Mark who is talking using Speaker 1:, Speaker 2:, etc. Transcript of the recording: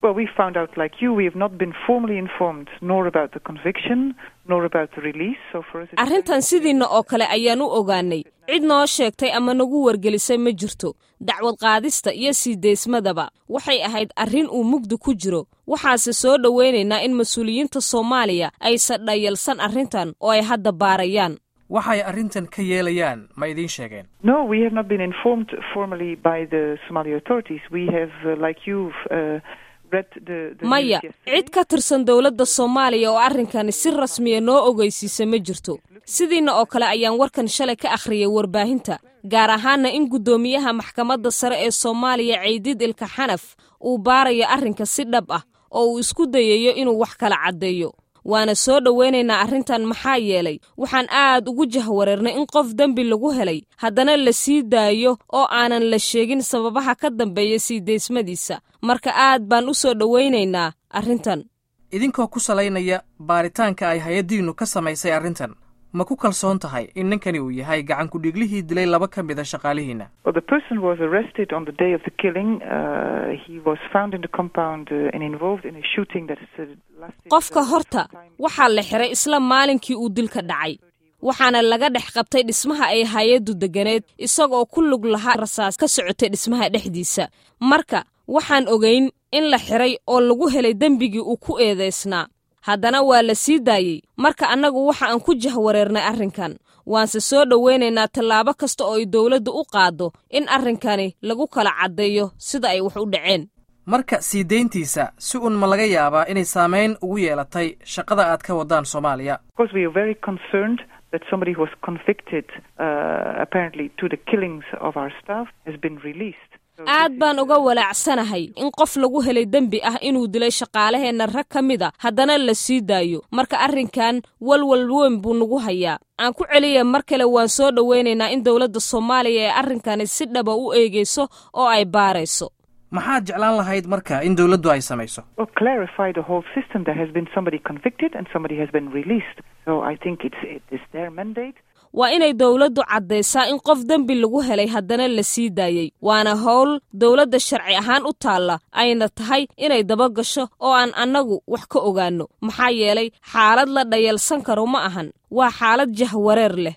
Speaker 1: Well, we found out, like you, we have not been formally informed nor about the conviction nor about the release. So for us, it's
Speaker 2: arrintan sidiinna oo kale ayaan u ogaanay cid noo sheegtay ama nagu wargelisay ma jirto dacwad qaadista iyo sii deysmadaba waxay ahayd arrin uu mugdi ku jiro waxaase soo dhowaynaynaa in mas-uuliyiinta soomaaliya aysan dhayalsan arrintan oo ay hadda baarayaan
Speaker 3: waxay arrintan ka yeelayaan ma idiin sheegeen
Speaker 1: No, we have not been informed formally by the Somali authorities. We have, uh, like you, uh, read the, the
Speaker 2: maya
Speaker 1: news yesterday.
Speaker 2: cid ka tirsan dowladda soomaaliya oo arrinkani si rasmiya noo ogeysiisa ma jirto sidiinna oo kale ayaan warkan shalay ka akhriyay warbaahinta gaar ahaana in guddoomiyaha maxkamadda sare ee soomaaliya ceydiid ilka xanaf uu baarayo arrinka si dhab ah oo uu isku dayayo inuu wax kala caddeeyo waana soo dhowaynaynaa arrintan maxaa yeelay waxaan aad ugu jahwareernay in qof dembi lagu helay haddana la sii daayo oo aanan la sheegin sababaha ka dambeeya sii deysmadiisa marka aad baan u soo dhowaynaynaa arrintan
Speaker 3: idinkoo ku salaynaya baaritaanka ay hay-addiinnu ka samaysay arrintan ma ku kalsoon tahay in ninkani uu yahay gacan ku-dhiiglihii dilay laba ka mid a shaqaalihiinna
Speaker 1: Well, the person was arrested on the day of the killing. Uh, he was found in the compound uh, and involved in a shooting that is, uh, lasted.
Speaker 2: qofka
Speaker 1: uh,
Speaker 2: horta
Speaker 1: time.
Speaker 2: waxaa la xiray isla maalinkii uu dilka dhacay waxaana laga dhex qabtay dhismaha ay hay-addu deganeed isagoo ku lug lahaa rasaas ka socotay dhismaha dhexdiisa marka waxaan ogayn in la xiray oo lagu helay dembigii uu ku eedaysnaa haddana waa la sii daayey marka annagu waxa aan ku jahwareernay arrinkan waanse soo dhowaynaynaa tallaabo kasta oo ay dowladdu u qaaddo in arrinkani lagu kala caddeeyo sida ay wax u dhaceen
Speaker 3: marka sii deyntiisa si uun ma laga yaabaa inay saamayn ugu yeelatay shaqada aad ka waddaan soomaaliya
Speaker 1: Of course, we are very concerned that somebody who was convicted, uh, apparently, to the killings of our staff has been released. So
Speaker 2: aad
Speaker 1: this
Speaker 2: baan
Speaker 1: is,
Speaker 2: uga
Speaker 1: uh,
Speaker 2: walaacsanahay in qof lagu helay dembi ah inuu dilay shaqaalaheenna rag ka mid a haddana la sii daayo marka arrinkan walwal weyn buu nagu hayaa aan ku celiya mar kale waan soo dhowaynaynaa in dowladda soomaaliya ee arrinkani si dhaba u eegayso oo ay baarayso
Speaker 3: maxaad jeclaan lahayd marka in dowladdu ay samayso
Speaker 1: or clarify the whole system. There has been somebody convicted and somebody has been released. So I think it's it is their mandate.
Speaker 2: waa inay dowladdu caddaysaa in qof dembi lagu helay haddana la sii daayey waana howl dowladda sharci ahaan u taalla ayna tahay inay daba gasho oo aan annagu wax ka ogaanno maxaa yeelay xaalad la dhayalsan karo ma ahan waa xaalad jahwareer leh